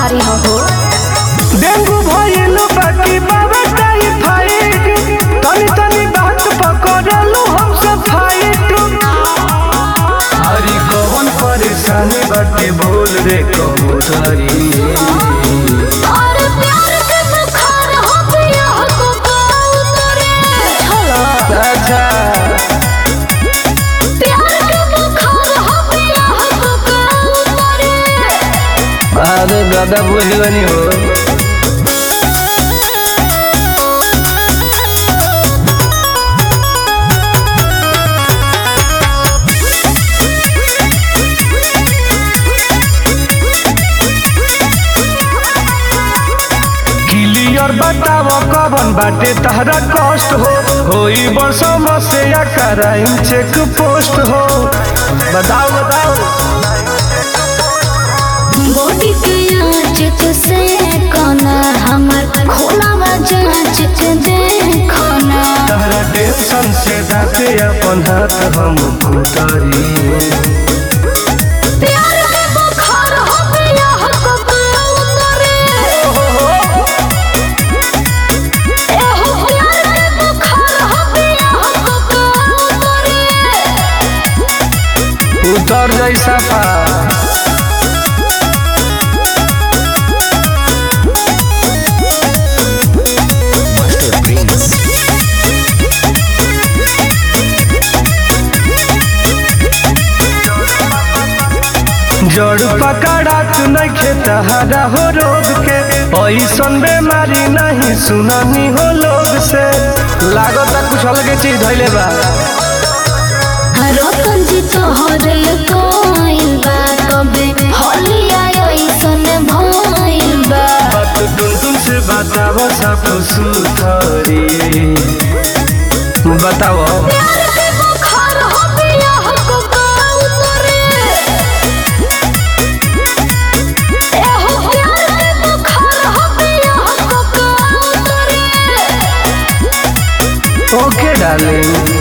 बीमारी हो हो डेंगू भइल बाकी बाबा टाइफाइड तनी तनी बात पकड़लू हम सब फाइट हरी कौन परेशानी बाटे बोल रे कबूतरी और प्यार के बुखार हो गया हो कबूतरे चलो अच्छा प्यार के बुखार हो गया हो कबूतरे अरे दादा बुझ गनी हो क्लियर बताव कवन बाटे तहरा कष्ट हो होई बरसों से या कराई चेक पोस्ट हो बताओ बताओ बॉडी के आँच से कोना हमर खोलावा जाँच के देखना तहरा टेंशन से दाते अपन हाथ हम उतारी प्यार के बुखार हो गया हो कबूतरे एहो प्यार के बुखार हो गया हो कबूतरे उतर जैसा पा जड़ पकड़ात नइखे तहरा हो रोग के ऐसन बेमारी नहीं सुननी हो लोग से लागत कुछ अलगे चीज धैले बा रतन जी तोहरे कोइल बा कबे होलिया ऐसन भइल बा बात टुन टुन से बताओ सब सुथरी बताओ प्यार के बुखार हो गया हो कबूतरे एहो प्यार के बुखार हो गया हो कबूतरे ओके डार्लिंग